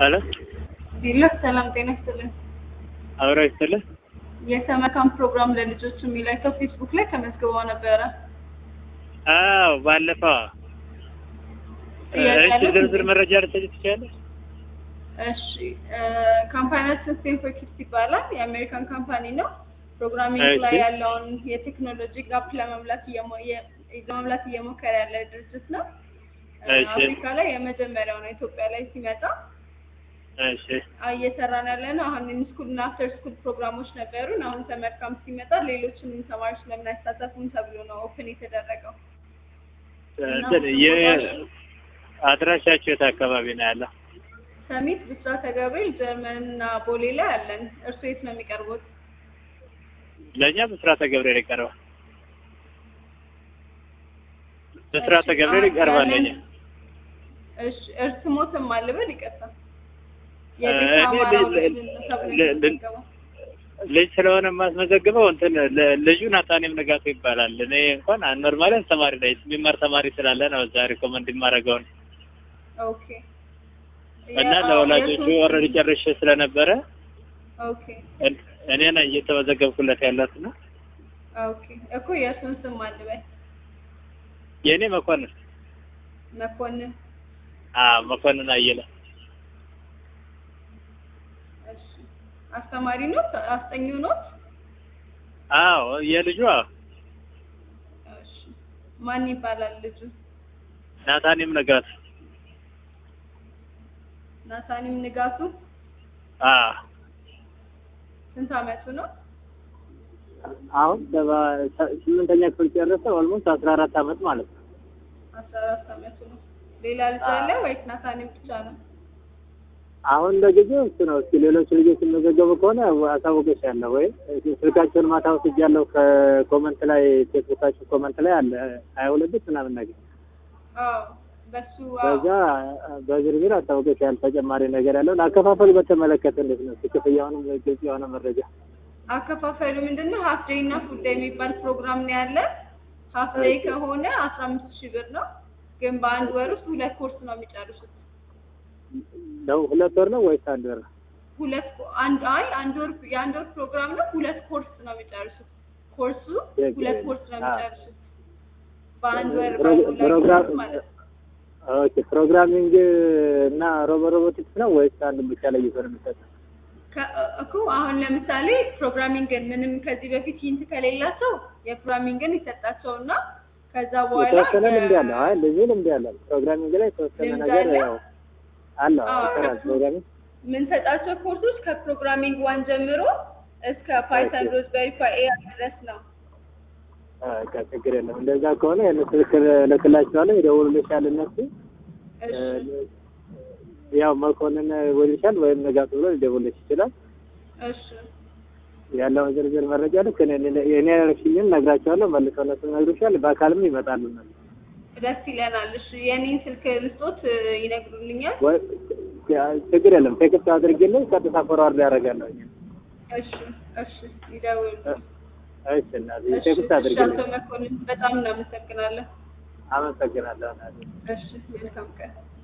ሄሎ ቢለፍ ሰላም ጤና ይስጥልን። አብሮ ይስጥልህ። የሰመር ካምፕ ፕሮግራም ለልጆች የሚላቸው ፌስቡክ ላይ ተመዝግበው ነበረ። አዎ ባለፈው ጥያቄ እሺ፣ አለ? ዝርዝር መረጃ ልትሰጪ ትችያለሽ? እሺ ካምፓኒያችን ስቴንፎርድ ኪድስ ይባላል። የአሜሪካን ካምፓኒ ነው። ፕሮግራሚንግ ላይ እሺ። ያለውን የቴክኖሎጂ ጋፕ ለመሙላት እየሞ- የ- ለመሙላት እየሞከረ ያለ ድርጅት ነው። እሺ። አፍሪካ ላይ የመጀመሪያው ነው። ኢትዮጵያ ላይ ሲመጣ እሺ እየሰራን ያለ ነው። አሁን ስኩል እና አፍተር ስኩል ፕሮግራሞች ነበሩን። አሁን ሰመር ካምፕ ሲመጣ ሌሎችንም ተማሪዎች ለምን አይሳተፉም ተብሎ ነው ኦፕን የተደረገው። እንትን የአድራሻችሁ የት አካባቢ ነው ያለው? ሰሚት ብስራተ ገብርኤል ጀርመን እና ቦሌ ላይ አለን። እርሱ የት ነው የሚቀርቡት? ለእኛ ብስራተ ገብርኤል ይቀርባል። ብስራተ እሺ፣ ገብርኤል አሁን ይቀርባል ያለን- ለእኛ። እሺ እርስ ሞትም አልበል ይቀጥላል። እኔ የቤት ል- አማራው ል- ልጅ ነው ተብሎ ል- ል- የተመዘገበው። ልጅ ስለሆነ የማስመዘግበው እንትን ለ- ልጁ ናታኔም ንጋቱ ይባላል። እኔ እንኳን ኖርማሊ ተማሪ ላይ የሚማር ተማሪ ስላለ ነው እዛ ሪኮመንድ የማደርገውን ኦኬ እና የ- ለወላጆቹ የእሱን- ኦልሬዲ ጨርሼ ስለነበረ ኦኬ እን- እኔ ነኝ እየተመዘገብኩለት ያለት ነው። ኦኬ እኮ የእሱን ስም አልበል የእኔ መኮንን መኮንን አ መኮንን አየለ እሺ አስተማሪ ኖት አስጠኚው ኖት አዎ የልጁ አዎ እሺ ማን ይባላል ልጁ ናታኔም ንጋቱ ናታኒም ንጋቱ አ ስንት አመቱ ነው አሁን ስምንተኛ ክፍል ጨረሰ። ኦልሞስት አስራ አራት አመት ማለት ነው። አስራ አራት አመቱ ነው ሌላ ልጅ አለ ወይስ ናታኒም ብቻ ነው አሁን ለጊዜው እሱ ነው። እስኪ ሌሎች ልጆች የሚመዘገቡ ከሆነ አሳውቅሻለሁ፣ ወይ ስልካቸውን ማታ ወስጃለሁ። ከኮመንት ላይ ፌስቡካችሁ ኮመንት ላይ አለ ሀያ ሁለት ብት ምናምን ነገር አዎ በሱ በዛ በዝርዝር አሳውቅሻለሁ። ተጨማሪ ነገር ያለውን አከፋፈሉ በተመለከተ እንዴት ነው? እስኪ ክፍያውንም ግልጽ የሆነ መረጃ አከፋፈሉ ምንድን ነው? ሀፍ ዴይ እና ፉል ዴይ የሚባል ፕሮግራም ነው ያለ። ሀፍ ዴይ ከሆነ አስራ አምስት ሺህ ብር ነው፣ ግን በአንድ ወር ውስጥ ሁለት ኮርስ ነው የሚጨርሱት። ነው። ሁለት ወር ነው ወይስ አንድ ወር ነው? ሁለት ኮ- አንድ አይ አንድ ወር የአንድ ወር ፕሮግራም ነው። ሁለት ኮርስ ነው የሚጨርሱት። ኮርሱ ኦኬ። ሁለት ኮርስ ነው አ። የሚጨርሱት በአንድ ወር ፕሮ- በሁለት ፕሮግራም ኮርስ ማለት ነው። ኦኬ። ፕሮግራሚንግ እና ሮቦ ሮቦቲክስ ነው ወይስ አንድ ብቻ ለይቶ ነው የሚሰጠው? ከ- እኮ አሁን ለምሳሌ ፕሮግራሚንግን ምንም ከዚህ በፊት ሂንት ከሌላቸው የፕሮግራሚንግን ይሰጣቸውና ከዛ በኋላ የተወሰነ የ- ልምድ ያለው አይ ልጁ ልምድ ያለው ፕሮግራሚንግ ላይ የተወሰነ ልምድ ነገር አለ? ያው አለው አዎ፣ ይሰራል። እሱ- ፕሮግራሚንግ የምንሰጣቸው ኮርሶች ከፕሮግራሚንግ ዋን ጀምሮ እስከ ፓይተን ኦኬ። ሮዝበሪ ፓይ ድረስ ነው። በቃ ችግር የለም። እንደዛ ከሆነ የእነሱ ስልክ እልክላቸዋለሁ፣ ይደውሉልሻል እነሱ እሺ እ፣ ያው መኮንን ይደውልልሻል ወይም ንጋቱ ብሎ ሊደውልልሽ ይችላል። እሺ ያለውን ዝርዝር መረጃ ልክ እኔ እኔ ያልሽኝን ነግራቸዋለሁ። መልሰው እነሱ ይነግሩሻል። በአካልም ይመጣሉ እነሱ ደስ ይለናል። እሺ የኔን ስልክ ልስጦት እ፣ ይነግሩልኛል። ወይ ችግር የለም። ቴክስት አድርጌልኝ ቀጥታ ፎርዋርድ ያደርጋለሁ። እሺ እሺ ይደውሉ። እሺ እናቴ እሺ ቴክስት እሺ፣ አድርጌልኝ። አቶ መኮንን በጣም እናመሰግናለን። አመሰግናለሁ እናቴ። እሺ መልካም ቀን።